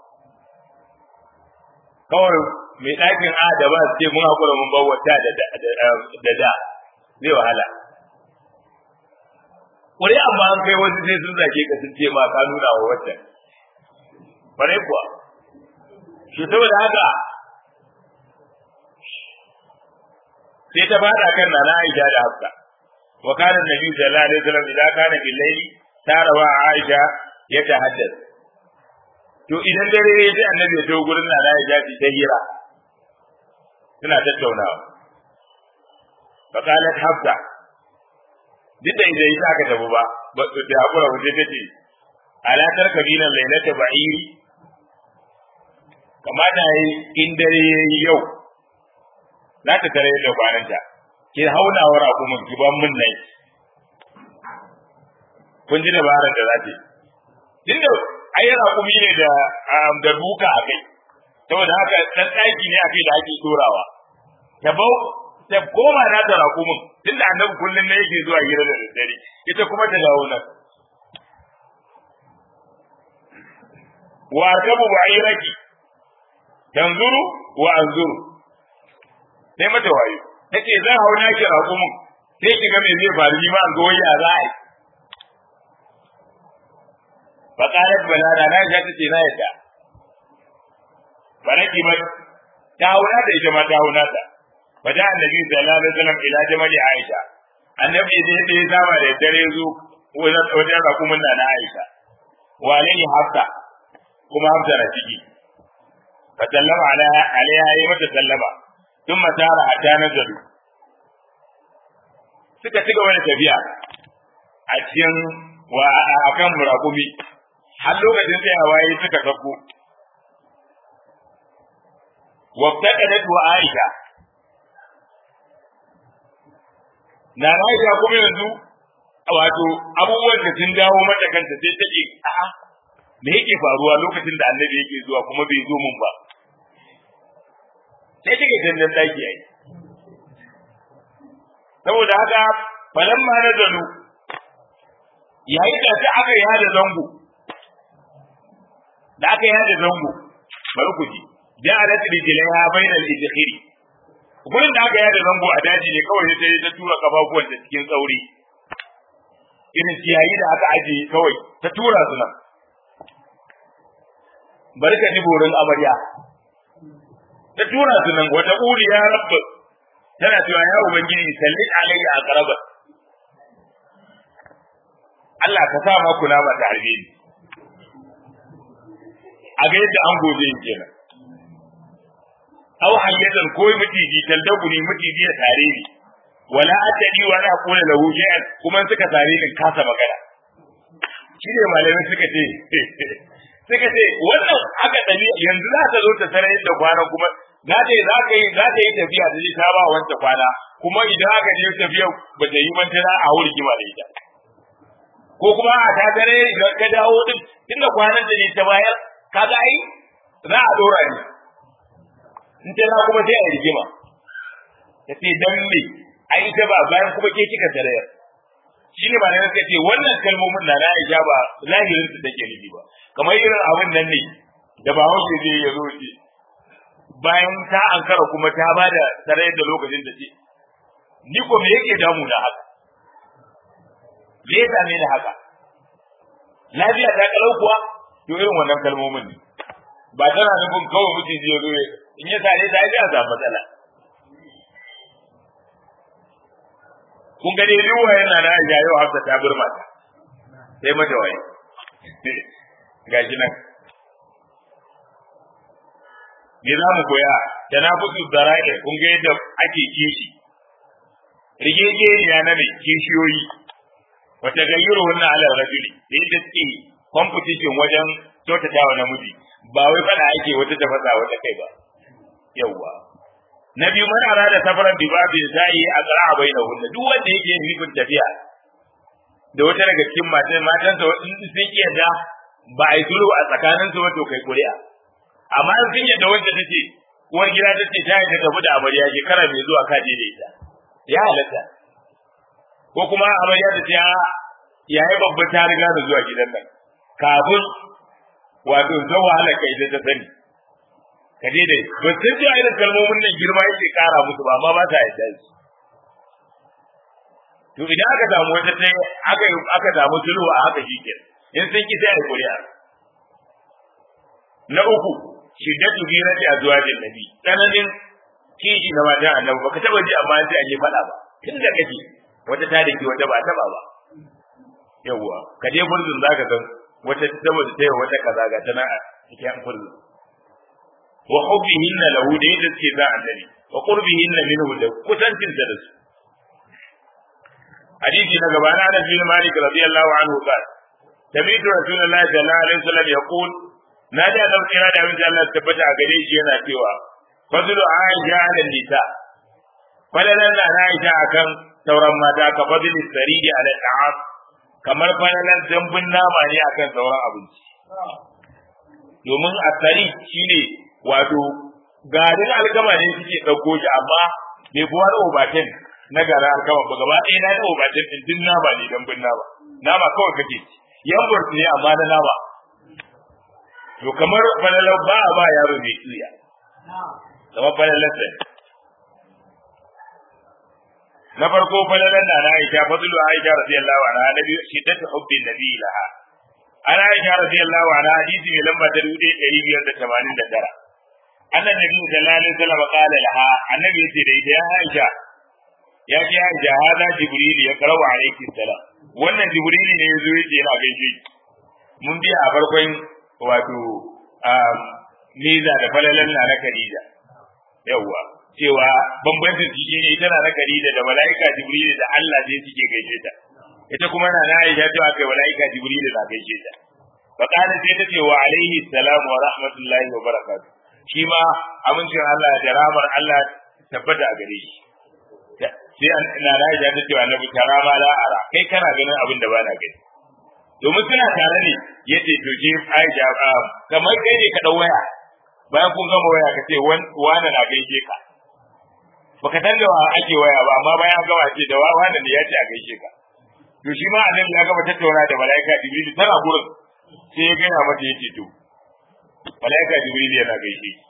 kawai mai ɗakin a da ba su ce mun hakura mun bar wata da da da zai wahala Kuri amma an kai wasu sai sun zage ka sun ce ma ka nuna wa wata bare kuwa shi saboda haka sai ta fada kan nana Aisha da Hafsa wa kana Nabi sallallahu alaihi wasallam idan kana bil layli tarawa Aisha ya tahaddath to idan dare ya ji annabi ya to gurin nana Aisha ta hira suna tattaunawa fa qalat Hafsa duk da idan ita aka tafi ba ba da hakura waje ta ce ala tarkabina lailata ba'iri kamata yi in dare yayi yau za ta tare da kwananta ki haunawar abu mun ki ban mun nai kun ji dabarar da za ta yi tunda ai raƙumi ne da da duka a kai saboda haka dan ɗaki ne a kai da ake dorawa ta bau ta koma na da raƙumin tunda annabi kullun ne yake zuwa hira da daddare ita kuma ta dawo nan wa tabu ba'iraki tanzuru wa anzuru sai mata wayo take zan hau na ki raƙumin sai ki ga me zai faru ni ma an ga waya za a yi fa qalat balada na ja tace na yadda baraki ba ta hauna da ita ma ta hauna ta wajen annabi sallallahu alaihi wasallam ila jamali aisha annabi da yadda ya saba da dare zo wajen rakumin na na aisha wa alaihi hafsa kuma hafsa na ciki fa sallama ala alaiha yi mata sallama sun matara hatta nazaru suka ci gaba da tafiya a cikin wa akan murakumi har lokacin tsayawa yayi suka sako wabtaqadat wa aisha na Aisha kuma yanzu wato abubuwan da sun dawo mata kanta sai take a'a me yake faruwa lokacin da annabi yake zuwa kuma bai zo mun ba sai take dandan daki ai saboda haka falamma nazalu yayin da ta aka yi hada zango da aka yi hada zango bari ku ji ja'alat rijlaiha bainal idkhiri gurin da aka yada zango a daji ne kawai sai ta tura kafafuwan ta cikin tsauri irin ciyayi da aka ajiye kawai ta tura su nan bari ka ji borin amarya ta tura su nan wata uri ya rabba tana cewa ya ubangiji sallit alayya a karabar Allah ka sa ma kuna ba ta harbe ni a ga yadda an gobe kenan aw hayyatan ko mutiji taldabuni mutiji ya tare ni wala atadi wala aqula lahu shay'an kuma suka tare ni kasa magana shi ne malamai suka ce suka ce wannan haka dali yanzu za ta zo ta sanar da kwana kuma za ta yi za ka yi za ta yi tafiya da ta ba wanta kwana kuma idan aka je tafiya ba ta yi mantana a wuri kima da ita ko kuma a ta dare idan ka dawo din tunda kwanan da ne ta bayar kaga ai za a dora ni in ta na kuma sai a rigima ta ce dan me ai ta ba bayan kuma ke kika tare shi ne ba na ka ce wannan kalmomin na na Aisha ba zahirin su take nufi ba kamar irin abin nan ne da ba hausa zai ya zo ce bayan ta ankara kuma ta ba da tare da lokacin da ce ni ko me yake damu da haka me ya same ni haka lafiya ta kalau kuwa to irin wannan kalmomin ne ba tana nufin kawai mutum zai zo in ya sare ta ya samu matsala kun ga dai ruwa yana da ya yau hafsa ta burma ta sai mata waye gashi nan me za mu koya tanafusu zara'i kun ga yadda ake kishi rigegeniya na mai kishiyoyi wata gayyaro wannan ala rajuli da yadda suke competition wajen kyautatawa namiji ba wai fada ake wata tafasa wata kai ba yawwa na biyu man arada safaran bi babi sai a tsara baina hunna duk wanda yake yin nufin tafiya da wata daga cikin matan matan sa in sun iya da ba a yi sulhu a tsakanin su wato kai kuri'a amma in sun yadda wanda tace uwar gida tace ta yi ta tafi da amarya shekara mai zuwa ka je da ita ya halatta ko kuma amarya ta ce yayi babba ta riga da zuwa gidan nan kafin wato zan wahala kai da ta sani ka je dai ba sun ji irin kalmomin nan girma yake kara musu ba amma ba ta yadda su to idan aka samu wata ta aka aka samu sulhu a haka shi kenan in sun ki sai a kuri'a na uku shiddatu birati azwajin nabi tsananin kiji na mata annabi baka taba ji amma sai an yi fada ba tun da kake wata ta dake wata ba taba ba yawwa ka je burzun zaka ga wata saboda ta yi wata kaza ga tana a cikin burzun wa hubbihinna lahu da yadda suke za annabi wa qurbihinna minhu da kusancin da su hadisi na gaba na Anas bin Malik radiyallahu anhu qala sami'tu rasulullahi sallallahu alaihi wasallam yaqul na da nan kira da abin Allah tabbata a gare shi yana cewa fadlu aisha ala nisa falalan da aisha akan sauran mata ka fadlu saridi ala ta'am kamar falalan dambun nama ne akan sauran abinci domin asari shine wato garin alkama ne suke ɗauko shi amma bai kuwa da obatin na garin alkama ba gaba ɗaya na da obatin ɗin din nama ne dambun nama nama kawai kake ci yan burtu ne amma na nama to kamar falalan ba a ba yaro mai tsiya kamar falalan sai na farko falalan da na Aisha fadlu Aisha radiyallahu anha nabi shiddatu hubbi nabi laha ana Aisha radiyallahu anha hadisi mai lamba ta 1589 annan nabi sallallahu alaihi wasallam qala laha annabi yace da ita ya Aisha ya ce Aisha hada jibril ya karawa alayki salam wannan jibril ne yazo yace yana gaishe mun biya a farkon wato miza da falalan na na Khadija yawwa cewa bambancin shi ne tana na Khadija da mala'ika Jibril da Allah ne suke gaishe ta ita kuma na na Aisha cewa kai mala'ika Jibril na gaishe ta fa kana sai ta ce wa alaihi salam wa rahmatullahi wa barakatuh shi ma amincin Allah da rahmar Allah tabbata a gare shi sai an na na Aisha ta ce wa Annabi karama la ara kai kana ganin abin da ba na gani domin suna tare ne yace to je Aisha kamar kai ne ka dau waya bayan kun gama waya ka ce wani na gaishe ka baka san da ake waya ba amma bayan an gama ce da wani ne ya ce a gaishe ka to shi ma annabi ya gama tattauna da malaika jibril tana gurin sai ya gaya mata yace to malaika jibril yana gaishe ki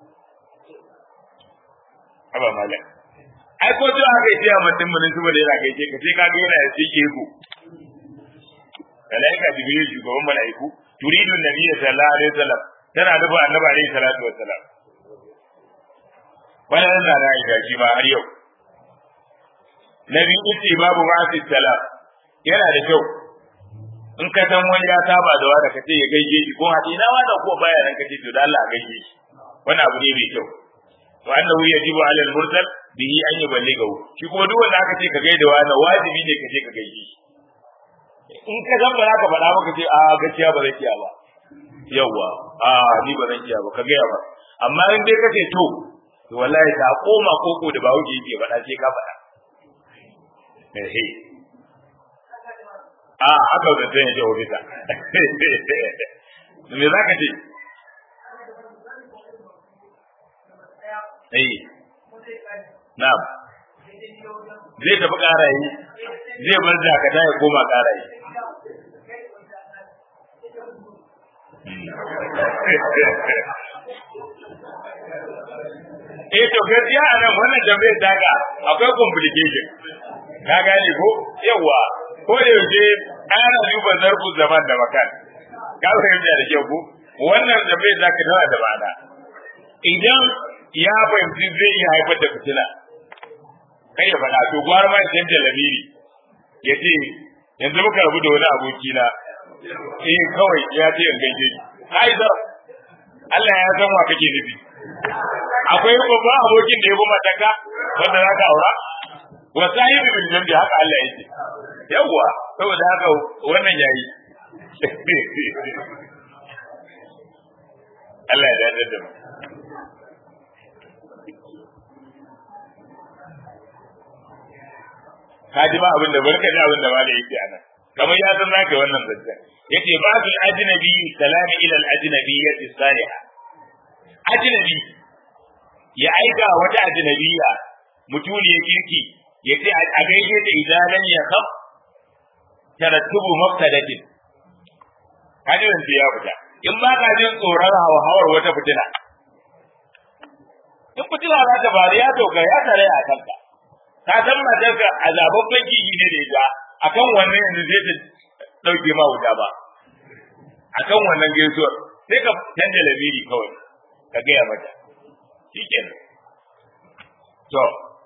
aba malak ai ko to haka yace a mutum mun su da yana gaishe ka sai ka ga yana yace ke ku malaika jibril shugaban malaiku turidu nabiyyi sallallahu alaihi wasallam tana nufin annabi alaihi salatu wassalam wannan da na yi shi ma har yau na biyu ce babu ma'asi salam yana da kyau in ka san wani ya saba da wanda kace ya gaishe shi ko hadi na wannan ko baya nan kace to da Allah a gaishe shi wannan abu ne mai kyau to annahu yajibu ala al-mursal bihi an yuballighu shi kuma duk wanda aka ce ka gaida wani wajibi ne ka je ka gaishe shi in ka san ba za ka faɗa maka ce a gaskiya ba zai iya ba yawwa a ni ba zan iya ba ka gaya ba amma in dai kace to to wallahi ta koma koko da bawo yake faɗa sai ka faɗa eh a haka da sai ya ofisa me zaka ce eh na'am zai tafi karayi zai bar dakata ya koma karayi eh to gaskiya a nan wannan tambayar daga akwai complication ka gane ko yawa ko da yaushe ana duba zarfu zaman da makan ka fahimta da kyau ko wannan tambayar zaka tana da ma'ana idan ya fahimci zai iya haifar da fitina kai ya faɗa to gwara ma idan da lamiri ya ce yanzu muka rabu da wani abokina eh kawai ya ce in gaishe shi haidar Allah ya san wa kake nufi akwai babban abokin da ya goma taka wanda za ka aura wa sahibi bil jambi haka Allah yake yawwa saboda haka wannan yayi Allah ya dace da mu ka ji ba abin da barka ji abin da ba da yake anan kamar ya san zaka wannan zancen yace ba su ajnabi salam ila al ajnabiyyati salihah ajnabi ya aika wata ajnabiya mutuniyar kirki yace a gaishe ta idanan ya khaf tarattubu mafsadatin kaji wanda ya fita in ba ka jin tsoron hawar wata fitina in fitina za ta bari ya doka ya tare a kanka ka san matarka a zababben kihi ne da ita akan wannan yanzu zai ta dauke ma wuta ba akan wannan gaisuwar sai ka canja lamiri kawai ka gaya mata shikenan to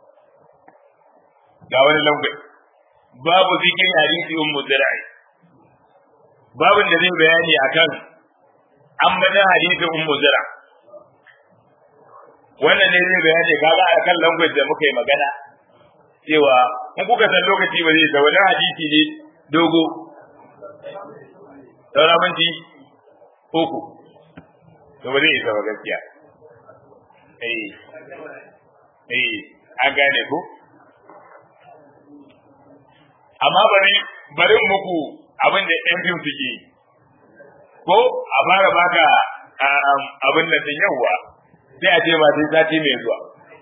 ga wani lambai babu zikirin hadisi ummu zira'i babin da zai bayani akan an bada hadisi ummu zira wannan ne zai bayani kaga akan language da muka yi magana cewa in kuka san lokaci ba zai da wani hadisi ne dogo saura minti uku to ba zai isa ba gaskiya eh eh an gane ko amma bari bari muku abin da ɗan fim suke ko a fara baka abin da sun yawa sai a ce ba sai sati mai zuwa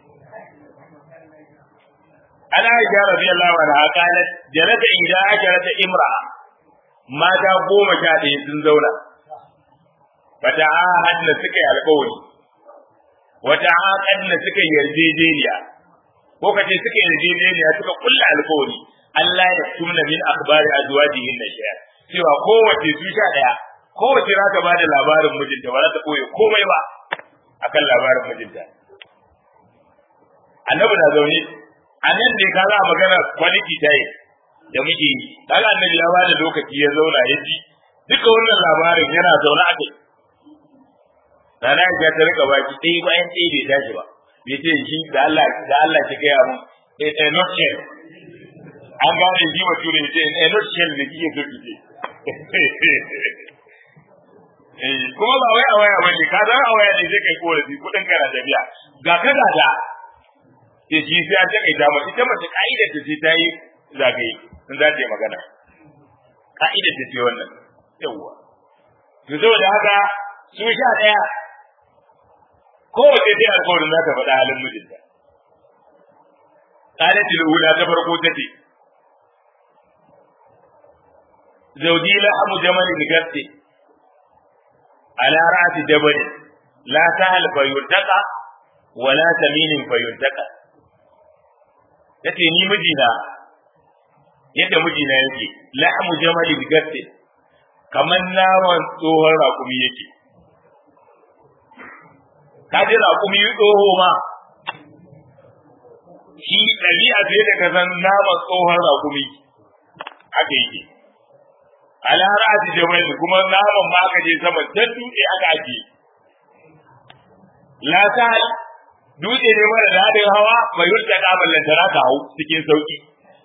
ana aisha radiyallahu anha qalat jalata idza ajarata imra mata goma sha ɗaya sun zauna fata ahadna suka yi alƙawari wata aqadna suka yi yarjejeniya ko kace suka yi yarjejeniya suka kulla alƙawari Allah ya tumna min akhbari azwajihin nashya cewa kowace su sha ɗaya kowace za ta bada labarin mijinta ba za ta koye komai ba akan labarin mijinta annabi na zaune a nan ne ka za magana quality time da muke yi kaga annabi ya bada lokaci ya zauna ya ji duka wannan labarin yana zaune a kai Rana ya ta rika baki ɗaya bayan ɗaya bai tashi ba bai ce shi da Allah da Allah ki gaya mun a not shell an gane shi wa ture ce a not shell da kike so ki ce kuma ba wai a waya bane ka san a waya ne zai kai korafi kudin kana tafiya ga ka ga da ke shi sai an take ta mace ita mace ka'idar ta ce ta yi zagaye in za ta yi magana ka'idar ta ce wannan yawwa to saboda haka su sha daya kowace dai alƙawarin za ta faɗa halin mijinta قالت الأولى تفرقوا تتي زوجي لحم جمل القرد على رأس جبل لا سهل فيلتقى ولا تمين فيلتقى yace ni mijina yadda mijina yake lahmu jamali bigatte kamar naman tsohon raƙumi yake ka ji raƙumi tsoho ma shi ɗabi'a ce da ka san naman tsohon raƙumi haka yake ala ra'ati jabal kuma naman ma aka je sama dan dutse aka ake la ta dutse ne mara daɗin hawa bai rutta kaballan da ka hau cikin sauki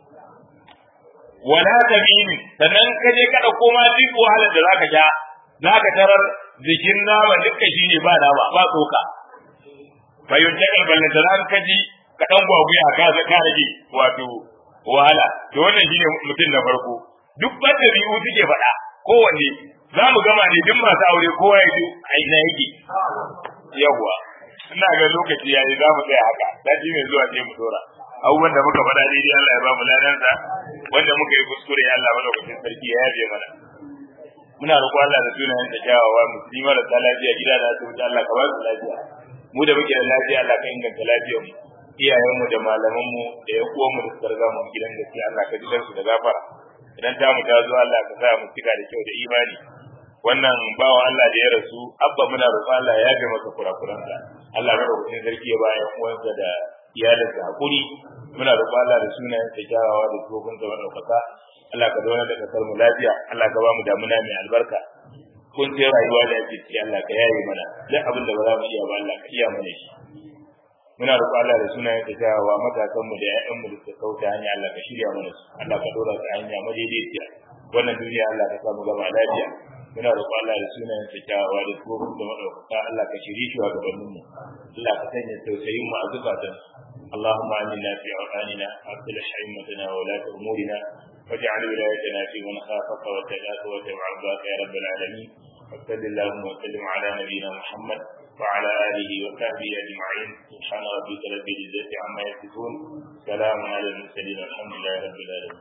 wala tamimi sannan ka je ka dauko ma duk wahalar da zaka sha zaka tarar jikin nama dukkan shi ne ba nama ba tsoka bai rutta kaballan da ka ji ka dan gwagwaya ka ka rage wato wahala to wannan shine mutum na farko duk wanda biyu suke faɗa kowanne za mu gama ne duk masu aure kowa ya ji a ina yake yawwa ina ga lokaci ya yi za mu tsaya haka sati mai zuwa sai mu dora abubuwan da muka faɗa daidai Allah ya ba mu ladansa wanda muka yi kuskure Allah madaukakin sarki ya yaje mana muna roƙo Allah da sunayen da kyawawa musulmi marasa lafiya gida da asibiti Allah ka ba su lafiya mu da muke da lafiya Allah ka inganta lafiyar mu iyayen mu da malaman mu da ya uwan mu da suka riga mu gidan gaskiya Allah ka ji su da gafara idan ta mu ta zo Allah ka sa mu cika da kyau da imani wannan bawa Allah da ya rasu abba muna roƙo Allah ya yafe masa kurakuransa Allah madaukakin sarki ya bayan uwansa da iyalinsa hakuri muna roƙo Allah da sunayen sa kyawawa da tsofin sa madaukaka Allah ka zauna da kasar mu lafiya Allah ka ba mu damuna mai albarka kun sai rayuwa da yake ciki Allah ka yaye mana duk abin da ba za mu iya ba Allah ka iya mana shi muna roƙo Allah da sunayen sa kyawawa matasan mu da ƴaƴan mu da suka kauta hanya Allah ka shirya mana su Allah ka dora su hanya madaidaiciya wannan duniya Allah ka samu gaba lafiya muna roƙo Allah da sunayen sa kyawawa da tsofin da madaukaka Allah ka shirye shi wa gabanin mu Allah ka sanya tausayin mu a zukatan اللهم آمنا في أوطاننا وأصلح أئمتنا وولاة أمورنا واجعل ولايتنا في من خافك واتقاك واتبع رضاك يا رب العالمين وصل اللهم وسلم على نبينا محمد وعلى آله وصحبه أجمعين سبحان ربك رب العزة عما يصفون سلام على المرسلين والحمد لله رب العالمين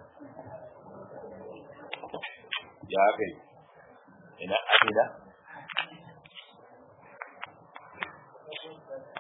يا أخي إلى أخي